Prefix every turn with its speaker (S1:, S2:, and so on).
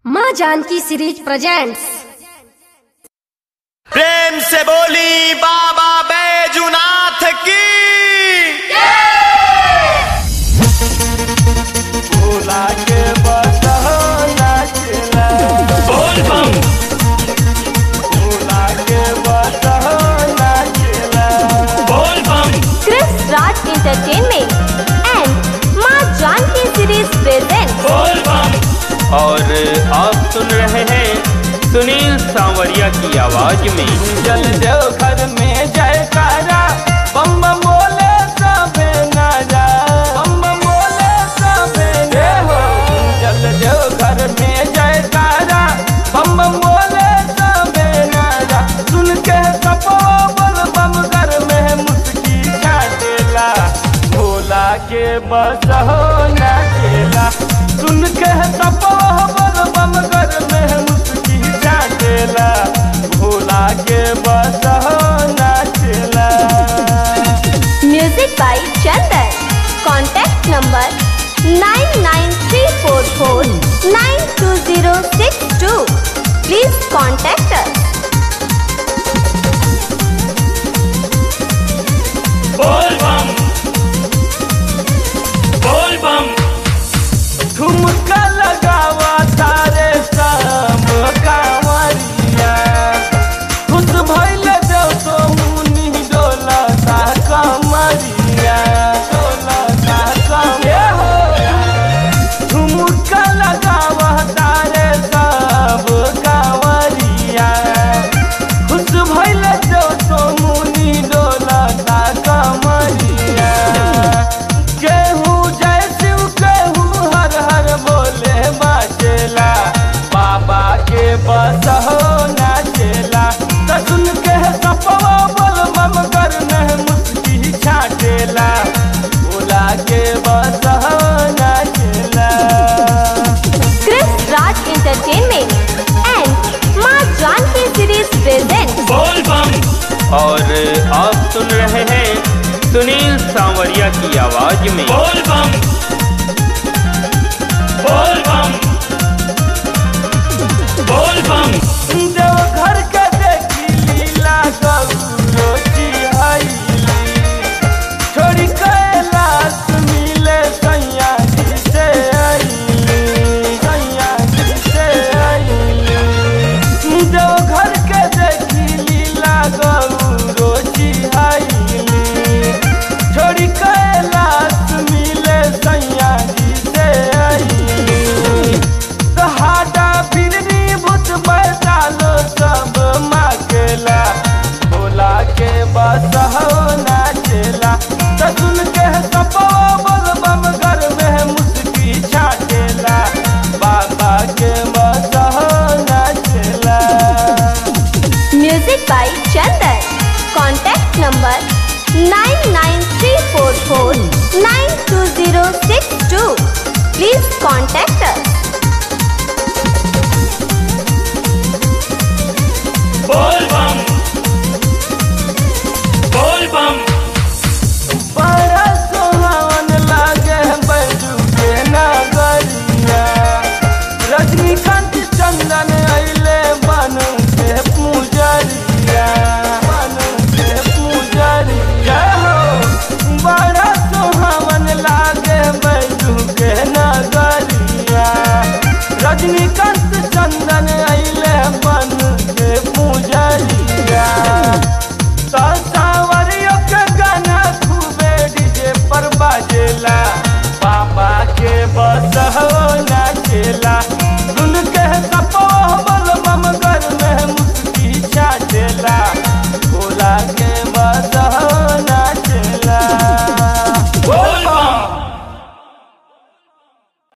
S1: माँ Janaki series presents
S2: प्रेम से बोली बाबा बैजुनाथ की
S3: भोला के बसहना चला
S2: बोल बम
S3: भोला के बसहना चला
S2: बोल बम
S4: Chris Raj Entertainment and Ma Janki series presents
S2: बोल बम
S5: और आप सुन रहे हैं सुनील सांवरिया की आवाज में
S3: जल देव घर में जयकारा बम बम बोले सबे नारा बम बम बोले सबे रे हो जल देव घर में जयकारा बम बम बोले सबे नारा सुन के सपो बल बम घर में मुस्की छाटेला भोला के बस हो नाचेला सुन के सपो बल बम घर में मुस्की छाटेला भोला के बस हो नाचेला
S4: Music by Chandan. Contact number 99344920062. Please contact us.
S2: बोल बम बोल बम
S3: ठुमका लगावा तारे सब कांवरिया खुश भइल देव तो मुनि डोला सा कमरिया डोला सा कमरिया ठुमका लगावा तारे सब कांवरिया खुश भइल देव तो मुनि डोला सा कमरिया केहू जय शिव केहू हर हर बोले बाचेला बाबा के बस हो नाचेला त सुन के सपवा बोल बम कर में मुस्की छाटेला भोला के बस हो नाचेला
S4: Chris Raj Entertainment and Ma Janki series presents
S2: बोल बम
S5: और आप सुन रहे हैं सुनील सांवरिया की आवाज में
S2: बोल बम बोल बम बोल बम
S3: देव घर के देखी लीला गौरो जी आईली छोड़ी कैलाश मिले सैया जी से आईली सैया जी से आईली देव घर के देखी लीला गौरो जी आईली छोड़ी कैलाश मिले सैया जी से आईली सहाडा फिरनी भूत बैठालो सब माकेला भोला के बस हो नाचेला त सुन के सपो बोल बम घर में मुस्की छाटेला बाबा के बस हो नाचेला
S4: Music by Chandan. Contact number 99344920062. Please contact us.
S2: बोल बम बोल बम
S3: बड़ा सुहावन लागे बैजू के नगरिया रजनीकांत चंदन अइले बन के पूजरिया बन के पूजरिया हो बड़ा सुहावन लागे बैजू के नगरिया रजनीकांत चंदन